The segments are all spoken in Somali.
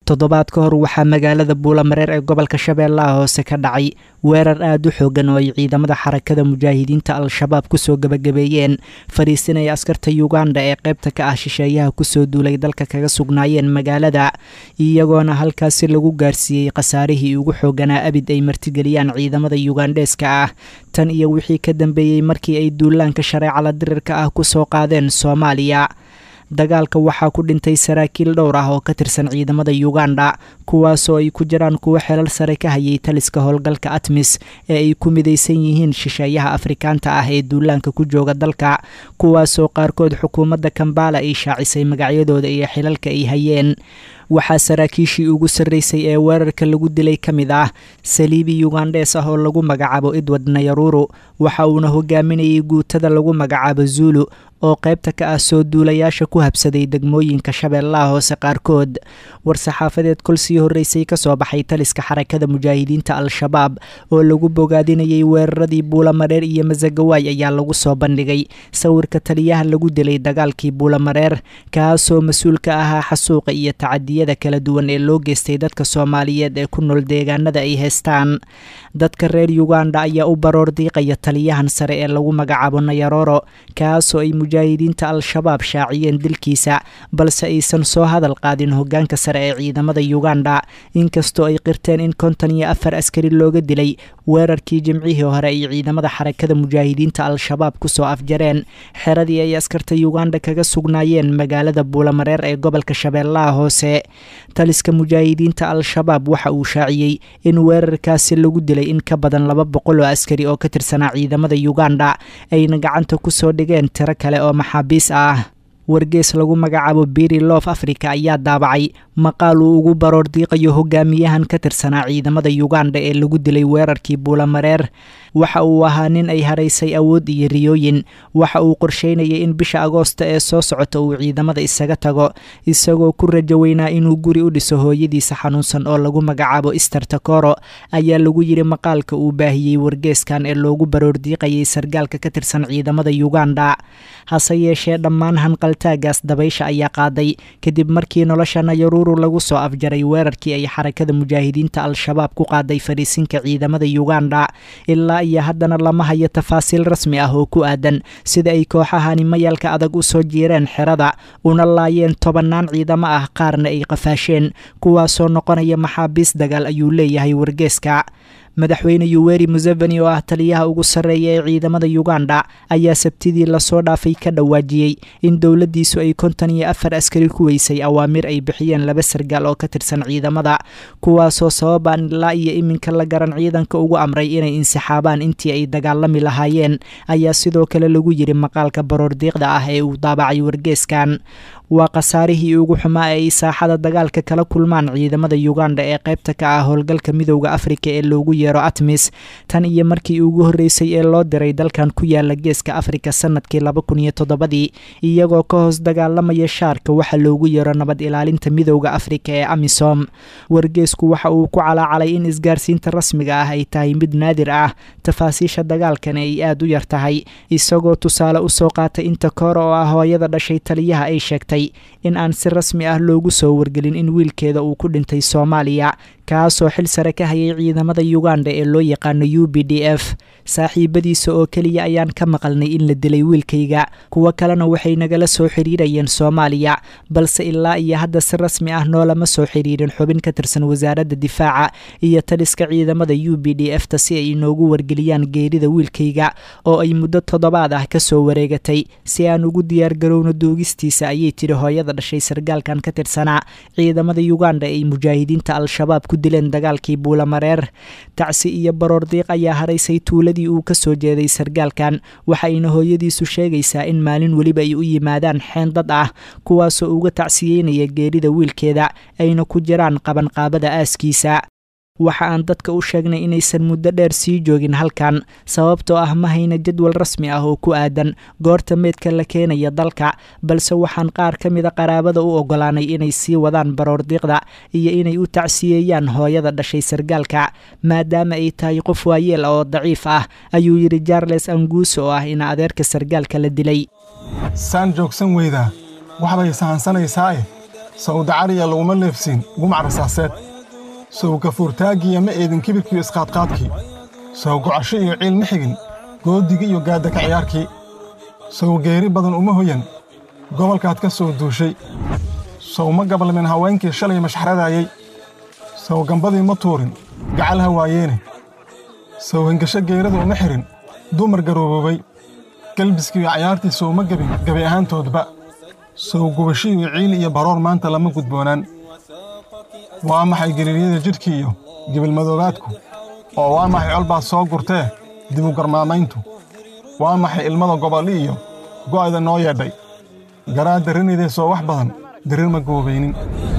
toddobaad ka hor waxaa magaalada buulamareer ee gobolka shabeellaha hoose ka dhacay weerar aada u xoogan oo ay ciidamada xarakada mujaahidiinta al-shabaab kusoo gebagabeeyeen fadhiisinaya askarta yuganda ee qaybta ka ah shisheeyaha kusoo duulay dalka kaga sugnaayeen magaalada iyagoona halkaasi lagu gaarsiiyey khasaarihii ugu xooganaa abid ay martigeliyaan ciidamada yugandheeska ah tan iyo wixii ka dambeeyey markii ay duulaanka shareecala dirirka ah kusoo qaadeen soomaaliya dagaalka waxaa ku dhintay saraakiil dhowr ah oo ka tirsan ciidamada yuganda kuwaasoo ay ku jiraan kuwo xelal sare ka hayay taliska howlgalka atmis ee ay ku midaysan yihiin shisheeyaha afrikaanta ah ee duulaanka ku jooga dalka kuwaasoo qaarkood xukuumadda kambala ay shaacisay magacyadooda iyo xilalka ay hayeen waxaa saraakiishii ugu sarreysay ee weerarka lagu dilay ka mid ah saliibi yugandhees ah oo lagu magacaabo edward nayaruru waxa uuna hogaaminayay guutada lagu magacaabo zuulu oo qaybta ka ah soo duulayaasha ku habsaday degmooyinka shabeellaha hoose qaarkood war-saxaafadeed kol sii horreysay ka soo baxay taliska xarakada mujaahidiinta al-shabaab oo lagu bogaadinayay weeraradii buulamareer iyo masagawaay ayaa lagu soo bandhigay sawirka taliyaha lagu dilay dagaalkii buulamareer kaasoo mas-uul ka ahaa xasuuqa iyo tacadiyada kala duwan ee loo geystay dadka soomaaliyeed ee ku nool deegaanada ay haystaan dadka reer yuganda ayaa u baroor diiqaya taliyahan sare ee lagu magacaabo nayaroro kaasoo ay mujaahidiinta al-shabaab shaaciyeen dilkiisa balse aysan soo hadal qaadin hogaanka sare ee ciidamada yuganda inkastoo ay qirteen in konton iyo afar askari looga dilay weerarkii jimcihii hore ay ciidamada xarakada mujaahidiinta al-shabaab kusoo afjareen xeradii ay askarta yuganda kaga sugnaayeen magaalada buulamareer ee gobolka shabeellaha hoose taliska mujaahidiinta al-shabaab waxa uu shaaciyey in weerarkaasi lagu dilay in ka badan laba boqol oo askari oo ka tirsanaa ciidamada yuganda ayna gacanta kusoo dhigeen tiro kale oo maxaabiis ah wargees lagu magacaabo biri loof africa ayaa daabacay maqaal uu ugu baroor diiqayo hogaamiyahan ka tirsanaa ciidamada yuganda ee lagu dilay weerarkii buulamareer waxa uu ahaa nin ay haraysay awood iyo riyooyin waxa uu qorsheynayay in bisha agoosta ee soo socota uu ciidamada isaga tago isagoo ku rajo weynaa inuu guri u dhiso hooyadiisa xanuunsan oo lagu magacaabo ister takoro ayaa lagu yidhi maqaalka uu baahiyey wargeeskan ee loogu baroor diiqayay sargaalka ka tirsan ciidamada yuganda hase yeeshee dhammaan hanqaltaagaas dabaysha ayaa qaaday kadib markii nolosha nayaruru lagu soo afjaray weerarkii ay xarakada mujaahidiinta al-shabaab ku qaaday fadhiisinka ciidamada yuganda ilaa iyo haddana lama hayo tafaasiil rasmi ah oo ku aadan sida ay kooxahani mayalka adag u soo jiireen xerada una laayeen tobannaan ciidamo ah qaarna ay qafaasheen kuwaasoo noqonaya maxaabiis dagaal ayuu leeyahay wargeeska madaxweyne yuweri museveni oo ah taliyaha ugu sarreeya ee ciidamada yuganda ayaa sabtidii lasoo dhaafay ka dhawaajiyey in dowladdiisu ay konton iyo afar askari ku weysay awaamir ay bixiyeen laba sargaal oo ka tirsan ciidamada kuwaasoo sababaan ilaa iyo iminka la garan ciidanka ugu amray inay insixaabaan intii ay dagaalami lahaayeen ayaa sidoo kale lagu yidhi maqaalka baroordiiqda ah ee uu daabacay wargeeskan waa khasaarihii ugu xumaa ee ay saaxada dagaalka kala kulmaan ciidamada yuganda ee qaybta ka ah howlgalka midowda afrika ee loogu yeero atmis tan iyo markii ugu horreysay ee loo diray dalkan ku yaala geeska afrika sanadkii laba kun iyo toddobadii iyagoo ka hoos dagaalamaya shaarka waxa loogu yeero nabad ilaalinta midowda afrika ee amisom wargeesku waxa uu ku calaacalay in isgaarsiinta rasmiga ah ay tahay mid naadir ah tafaasiisha dagaalkani ay aada u yar tahay isagoo tusaale usoo qaatay inta koor oo ah hooyada dhashay taliyaha ay sheegtay in aan si rasmi ah loogu soo wargelin in wiilkeeda uu ku dhintay soomaaliya kaasoo xil sare ka hayay ciidamada yuganda ee loo yaqaano u b d f saaxiibadiisa oo keliya ayaan ka maqalnay in la dilay wiilkayga kuwo kalena waxay nagala soo xiriirayeen soomaaliya balse ilaa iyo hadda si rasmi ah noolama soo xiriirin xubin ka tirsan wasaaradda difaaca iyo taliska ciidamada u b d f ta si ay inoogu wargeliyaan geerida wiilkayga oo ay muddo toddobaad ah kasoo wareegatay si aan ugu diyaargarowno duugistiisa ayay tiri hooyada dhashay sargaalkan ka tirsanaa ciidamada yuganda ay mujaahidiinta al-shabaab ku dileen dagaalkii buulamareer tacsi iyo baroor diiq ayaa haraysay tuuladii uu ka soo jeeday sargaalkan waxayna hooyadiisu sheegaysaa in maalin weliba ay u yimaadaan xeen dad ah kuwaasoo uga tacsiyeynaya geerida wiilkeeda ayna ku jiraan qabanqaabada aaskiisa waxa aan dadka u sheegnay inaysan muddo dheer sii joogin halkan sababtoo ah ma hayna jadwal rasmi ah oo ku aadan goorta meydka la keenaya dalka balse waxaan qaar ka mida qaraabada u ogolaanay inay sii wadaan baroordiiqda iyo inay u tacsiyeeyaan hooyada dhashay sargaalka maadaama ay tahay qof waayeel oo daciif ah ayuu yidhi jarles anguuso oo ah in adeerka sargaalka la dilay saan joogsan weydaa waxbay sahansanaysaa'e sawdacariya laguma leefsiin gumac rasaaseed sow gafuurtaaggiya ma eedin kibirkiiyo isqaadqaadkii sow gocasho iyo ciil ma xigin goodigii iyo gaadaka ciyaarkii sow geeri badan uma hoyan gobolkaad ka soo duushay sow ma gabalmin haweenkii shalay mashxaradaayey sow gambadii ma tuurin gacal ha waayeene sow hengasho geerada uma xihin dumar garooboobay galbiskiiyo cayaartii sow ma gebin gabi ahaantoodba sow gubashiiyo ciil iyo baroor maanta lama gudboonaan waa maxay geliiryada jidhkii iyo gibilmadoobaadku oo waa maxay colbaad soo gurtee dibu garmaamayntu waa maxay ilmada gobolli iyo go'ayda noo yeedhay garaa darrinaydee soo wax badan darir ma goobaynin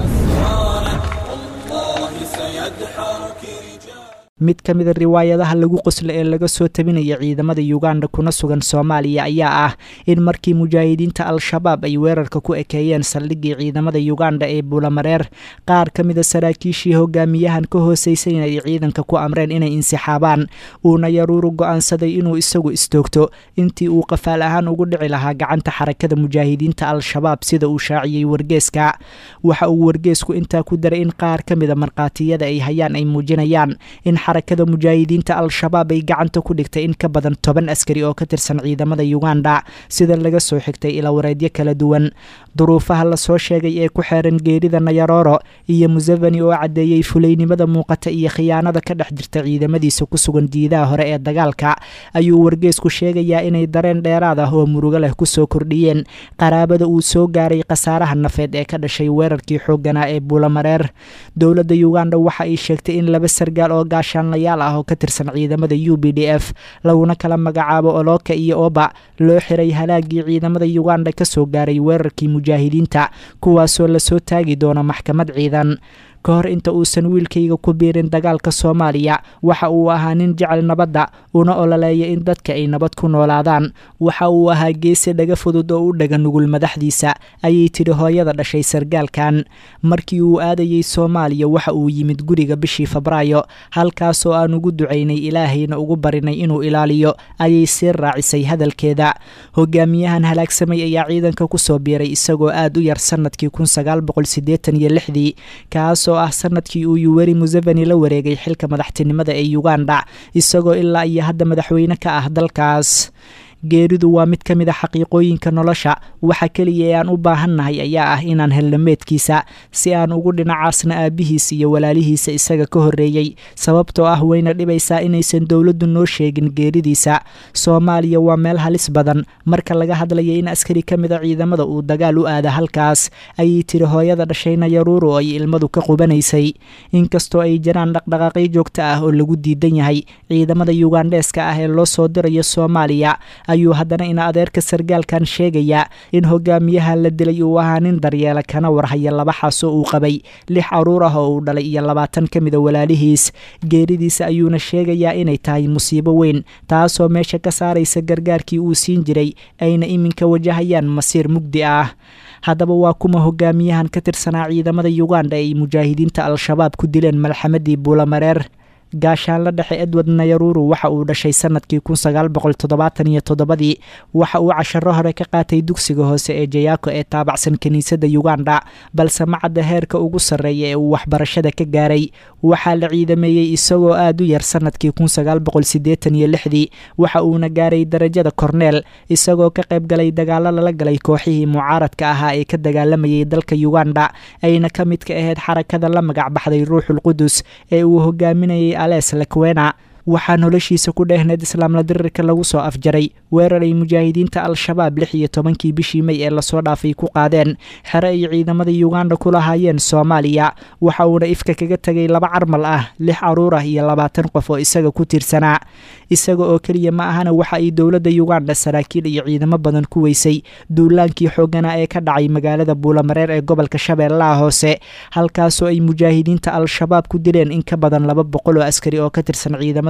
mid ka mida riwaayadaha lagu qoslo ee laga soo tabinaya ciidamada yuganda kuna sugan soomaaliya ayaa ah in markii mujaahidiinta al-shabaab ay weerarka ku ekeeyeen saldhiggii ciidamada yuganda ee buulamareer qaar ka mida saraakiishii hogaamiyahan ka hoosaysan ay ciidanka ku amreen inay insixaabaan uuna yaruuru go'aansaday inuu isagu istoogto intii uu qafaal ahaan ugu dhici lahaa gacanta xarakada mujaahidiinta al-shabaab sida uu shaaciyey wargeeska waxa uu wargeesku intaa ku daray in qaar ka mida markhaatiyada ay hayaan ay muujinayaan in xarakada mujaahidiinta al-shabaab ay gacanta ku dhigtay in ka badan toban askari oo ka tirsan ciidamada yuganda sida laga soo xigtay ilawareedyo kala duwan duruufaha lasoo sheegay ee ku xeeran geerida nayaroro iyo museveni oo caddeeyey fulaynimada muuqata iyo khiyaanada ka dhex jirta ciidamadiisa ku sugan diidaha hore ee dagaalka ayuu wargeesku sheegayaa inay dareen dheeraad ah oo murugo leh kusoo kordhiyeen qaraabada uu soo gaaray khasaaraha nafeed ee ka dhashay weerarkii xoogganaa ee buulamareer dowladda yuganda waxa ay sheegtay in laba sargaal oo gaashaanlayaal ah oo ka tirsan ciidamada u b d f laguna kala magacaabo oloka iyo oba loo xiray halaagii ciidamada yuganda kasoo gaaray weerarkii mujaahidiinta kuwaasoo lasoo taagi doono maxkamad ciidan ka hor inta uusan wiilkayga ku biirin dagaalka soomaaliya waxa uu ahaa nin jecel nabadda una ololeeya in dadka ay nabad ku noolaadaan waxa uu ahaa geesi dhaga fudud oo u dhaga nugul madaxdiisa ayay tidhi hooyada dhashay sargaalkan markii uu aadayey soomaaliya waxa uu yimid guriga bishii febraayo halkaasoo aan ugu ducaynay ilaahayna ugu barinay inuu ilaaliyo ayay sii raacisay hadalkeeda hogaamiyahan halaagsamay ayaa ciidanka kusoo biiray isagoo aad u yar sanadkii kun sagaal boqol siddeetan iyo lixdii kaasoo ah sanadkii uu yuweri museveni la wareegay xilka madaxtinimada ee uganda isagoo ilaa iyo hadda madaxweyne ka ah dalkaas geeridu waa mid ka mid a xaqiiqooyinka nolosha waxa keliya ee aan u baahannahay ayaa ah inaan helno meedkiisa si aan ugu dhinacaasna aabbihiis iyo walaalihiisa isaga ka horreeyey sababtoo ah wayna dhibaysaa inaysan dowladdu noo sheegin geeridiisa soomaaliya waa meel halis badan marka laga hadlaya in askari ka mid a ciidamada uu dagaal u aada halkaas ayay tiri hooyada dhashayna yaruuru oo ay ilmadu ka qubanaysay inkastoo ay jiraan dhaqdhaqaaqyo joogto ah oo lagu diidan yahay ciidamada yugandheeska ah ee loo soo dirayo soomaaliya ayuu haddana ina adeerka sargaalkan sheegayaa in hogaamiyaha la dilay uu ahaa nin daryeela kana warhaya laba xaasoo uu qabay lix caruur ah oo uu dhalay iyo labaatan ka mida walaalihiis geeridiisa ayuuna sheegayaa inay tahay musiibo weyn taasoo meesha ka saaraysa gargaarkii uu siin jiray ayna iminka wajahayaan masiir mugdi ah haddaba waa kuma hogaamiyahan ka tirsanaa ciidamada yuganda ee ay mujaahidiinta al-shabaab ku dileen malxamadii buulamareer gaashaanla dhexe edward nayaruru waxa uu dhashay sanadkii kun sagaal boqol toddobaatan iyo toddobadii waxa uu casharo hore ka qaatay dugsiga hoose ee jayaako ee taabacsan kiniisadda yuganda balse macadda heerka ugu sarreeya ee uu waxbarashada ka gaaray waxaa la ciidameeyey isagoo aad u yar sanadkii kun sagaal boqol siddeetan iyo lixdii waxa uuna gaaray darajada korneel isagoo ka qayb galay dagaalo lala galay kooxihii mucaaradka ahaa ee ka dagaalamayay dalka yuganda ayna ka mid ka ahayd xarakada la magac baxday ruuxul qudus ee uu hogaaminayay ales lakwena waxaa noloshiisa ku dheehneed islaamla dirirka lagu soo afjaray weerar ay mujaahidiinta al-shabaab lix iyo tobankii bishii mey ee lasoo dhaafay ku qaadeen xere ay ciidamada yuganda ku lahaayeen soomaaliya waxa uuna ifka kaga tegay laba carmal ah lix caruur ah iyo labaatan qof oo isaga ku tiirsanaa isaga oo keliya ma ahana waxa ay dowladda yuganda saraakiil iyo ciidamo badan ku weysay duulaankii xooganaa ee ka dhacay magaalada buulamareer ee gobolka shabeellaha hoose halkaasoo ay mujaahidiinta al-shabaab ku dileen in ka badan laba boqol oo askari oo ka tirsan ciidamada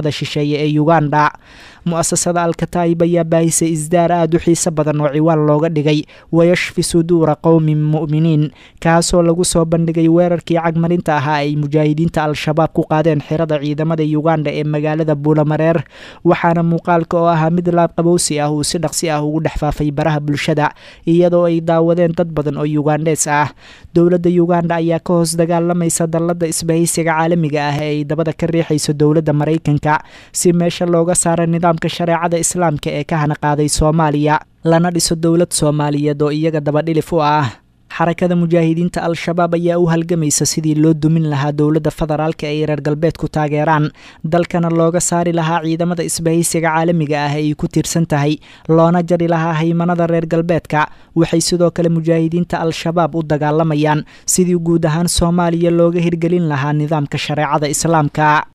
ciidamada shisheeye ee uganda mu-asasada alkataa'ib ayaa baahisay isdaar aada u xiiso badan oo ciwaan looga dhigay wayashfi suduura qowmin mu'miniin kaasoo lagu soo bandhigay weerarkii cagmarinta ahaa ay mujaahidiinta al-shabaab ku qaadeen xirada ciidamada uganda ee magaalada buulamareer waxaana muuqaalka oo ahaa mid laabqabowsi ah uu si dhaqsi ah ugu dhex faafay baraha bulshada iyadoo ay daawadeen dad badan oo yugandes ah dowladda uganda ayaa ka hoos dagaalamaysa dallada isbahaysiga caalamiga ah ee ay dabada ka riixayso dowladda maraykanka si meesha looga saara nidaamka shareecada islaamka ee ka hana qaaday soomaaliya lana dhiso dowlad soomaaliyeed oo iyaga dabadhilif u ah xarakada mujaahidiinta al-shabaab ayaa u halgamaysa sidii loo dumin lahaa dowladda federaalka ay reer galbeedku taageeraan dalkana looga saari lahaa ciidamada isbahaysiga caalamiga ah ay ku tiirsan tahay loona jari lahaa haymanada reer galbeedka waxay sidoo kale mujaahidiinta al-shabaab u dagaalamayaan sidii guud ahaan soomaaliya looga hirgelin lahaa nidaamka shareecada islaamka